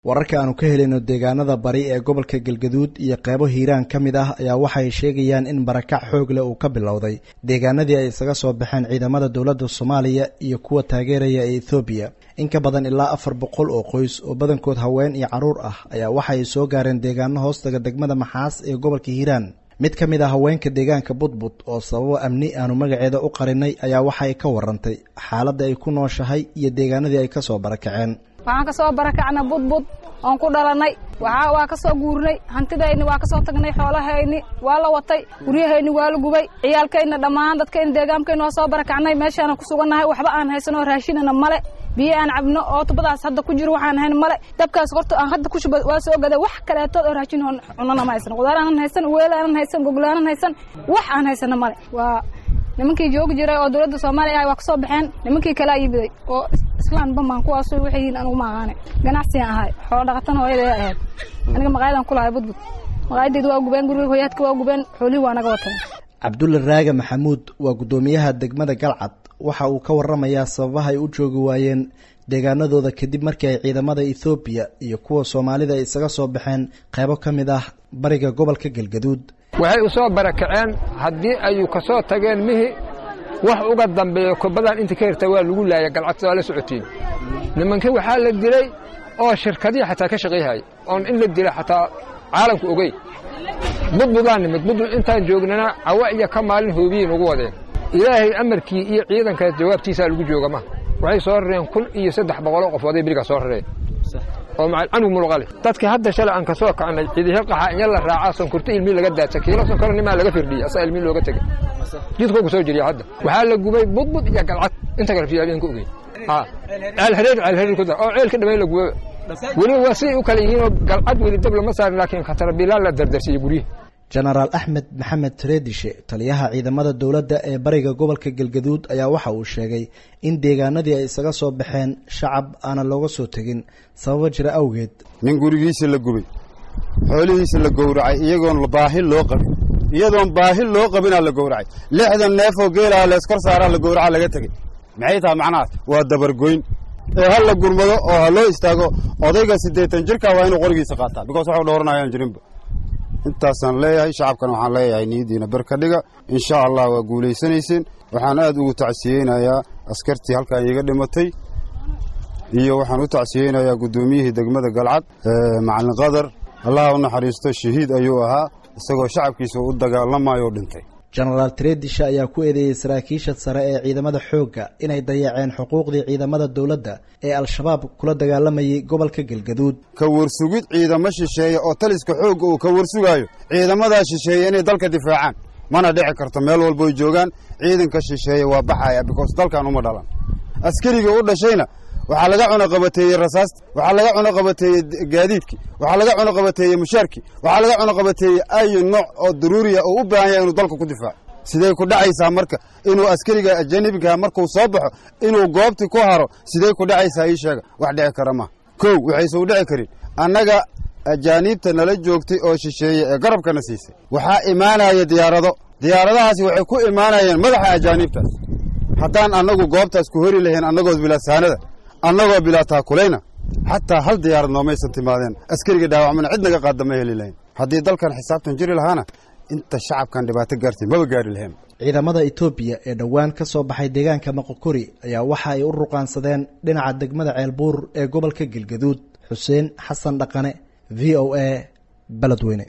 wararka aanu ka helayno deegaanada bari ee gobolka galgaduud iyo qeybo hiiraan ka mid ah ayaa waxay sheegayaan in barakac xoog leh uu ka bilowday deegaanadii ay isaga soo baxeen ciidamada dowladda soomaaliya iyo kuwa taageeraya ee ethoobiya in ka badan ilaa afar boqol oo qoys oo badankood haween iyo carruur ah ayaa waxay soo gaareen deegaano hoostaga degmada maxaas ee gobolka hiiraan mid ka mid ah haweenka deegaanka budbud oo sababo amni aanu magaceeda u qarinay ayaa waxay ka warantay xaaladda ay ku nooshahay iyo deegaanadii ay kasoo barakaceen waxaan ka soo barakacnay budbud oon ku dhalanay waxa waa ka soo guurnay hantidayni waa ka soo tagnay xoolahayni waa la watay guryahayni waa la gubay ciyaalkayna dhammaan dadkayna deegaankayna waa soo barakacnay meeshaana ku sugannahay waxba aan haysanoo raashinana male biyo aan cabno oo tubadaas hadda ku jiro waxaan hayn male dabkaas horta aan hadda ku shuba waa soo gaday wax kaleetood oo raashin cunana ma haysan qudaar aanan haysan weel aanan haysan goglaanan haysan wax aan haysana male waa nimankii joogi jiray oo dowladda soomaaliya ah waa ka soo baxeen nimankii kalea yibiday oo islaan bamaan kuwaas waxay yihiin anugu ma aqaane ganacsiyan ahay xoolo dhaqatana hooyadee ahayd aniga maqaayadan ku lahay budbud maqaayadeyda waa gubeen guriga hooyaadka waa gubeen xoolihii waa naga wateen cabdulle raage maxamuud waa guddoomiyaha degmada galcad waxa uu ka waramayaa sababaha ay u joogi waayeen deegaanadooda kadib markii ay ciidamada ethoobiya iyo kuwa soomaalida ay isaga soo baxeen qaybo ka mid ah bariga gobolka galgaduud waxay u soo barakaceen haddii ayu ka soo tageen mihi wax uga dambeeya kubadan inta ka hirta waa lagu laaya galcadta waa la socotiin nimankii waxaa la dilay oo shirkadihii xataa ka shaqayhaya oon in la dila xataa caalamku ogey budbudaan nimid budbud intaan joognana cawa iyo ka maalin hoobiyey nagu wadeen ilaahay amarkii iyo ciidankaas jawaabtiisaa lagu jooga ma waxay soo rareen kun iyo saddex boqoloo qofooday berigaa soo rareen oo canug mulqale dadkii hadda shalay aan ka soo kacnay cidihe qaxa inya la raacaa sonkorto ilmii laga daadsa kiilo sonkoro nimaa laga firdhiyey asaa ilmii looga tegey jidkoo ku soo jiriya hadda waxaa la gubay budbud iyo galcad inta kale fiyaabeen ka ogey ceelhareer ceelhareer ku dar oo ceelka dhamay la gubaba weliba waa siday u kale yihiinoo galcad weli dab lama saarin laakiin khatarabilaan la dardarsiiye guryihi jenaraal axmed maxamed tareedishe taliyaha ciidamada dowladda ee bariga gobolka galgaduud ayaa waxa uu sheegay in deegaanadii ay isaga soo baxeen shacab aanan looga soo tegin sababo jira awgeed nin gurigiisa la gubay xoolihiisa la gowracay iyagoon baahi loo qabin iyadoon baahi loo qabinaa la gowracay lixdan neefoo geelaha leeskor saaraa la gowraca laga tegey maxay tahay macnahaas waa dabargoyn ee ha la gurmado oo ha loo istaago odayga siddeetan jirka waa inuu qorigiisa qaataa bikoos waxu dhowranayaan jirinba intaasaan leeyahay shacabkana waxaan leeyahay niyaddiina berka dhiga insha allah waa guulaysanayseen waxaan aad ugu tacsiyeynayaa askartii halkan iiga dhimatay iyo waxaan u tacsiyeynayaa guddoomiyihii degmada galcad macallin qadar allaha u naxariisto shahiid ayuu ahaa isagoo shacabkiisa u dagaalamayo dhintay jenaraal tareedisha ayaa ku eedeeyey saraakiisha sare ee ciidamada xoogga inay dayaceen xuquuqdii ciidamada dowladda ee al-shabaab kula dagaalamayay gobolka galgaduud ka warsugid ciidamo shisheeye oo taliska xoogga uu ka warsugaayo ciidamadaa shisheeye inay dalka difaacaan mana dhici karto meel walboy joogaan ciidanka shisheeye waa baxaya bikoos dalkan uma dhalan askarigii u dhashayna waxaa laga cunoqabateeyey rasaasta waxaa laga cunoqabateeyey gaadiidkii waxaa laga cunoqabateeyey mushaarkii waxaa laga cunoqabateeyey ayu nooc oo daruuriya oo u baahan yahay inuu dalka ku difaaco sidey ku dhacaysaa marka inuu askariga ajanibigaha markuu soo baxo inuu goobtii ku haro sidey ku dhacaysaa ii sheega wax dhici kara maha kow waxayse u dhici karin annaga ajaaniibta nala joogtay oo shisheeye ee garabkana siisay waxaa imaanaya diyaarado diyaaradahaasi waxay ku imaanayeen madaxa ajaaniibtaas haddaan annagu goobtaas ku hori lahayn annagood bilaasaanada annagoo bilaa taakulayna xataa hal diyaarad noomaysan timaadeen askariga dhaawacmana cid naga qaadda ma heli lahayn haddii dalkan xisaabtan jiri lahaana inta shacabkan dhibaato gaartay maba gaari lahayn ciidamada etoobiya ee dhowaan ka soo baxay deegaanka maqokori ayaa waxa ay u ruqaansadeen dhinaca degmada ceelbuur ee gobolka galgaduud xuseen xasan dhaqane v o a beledweyne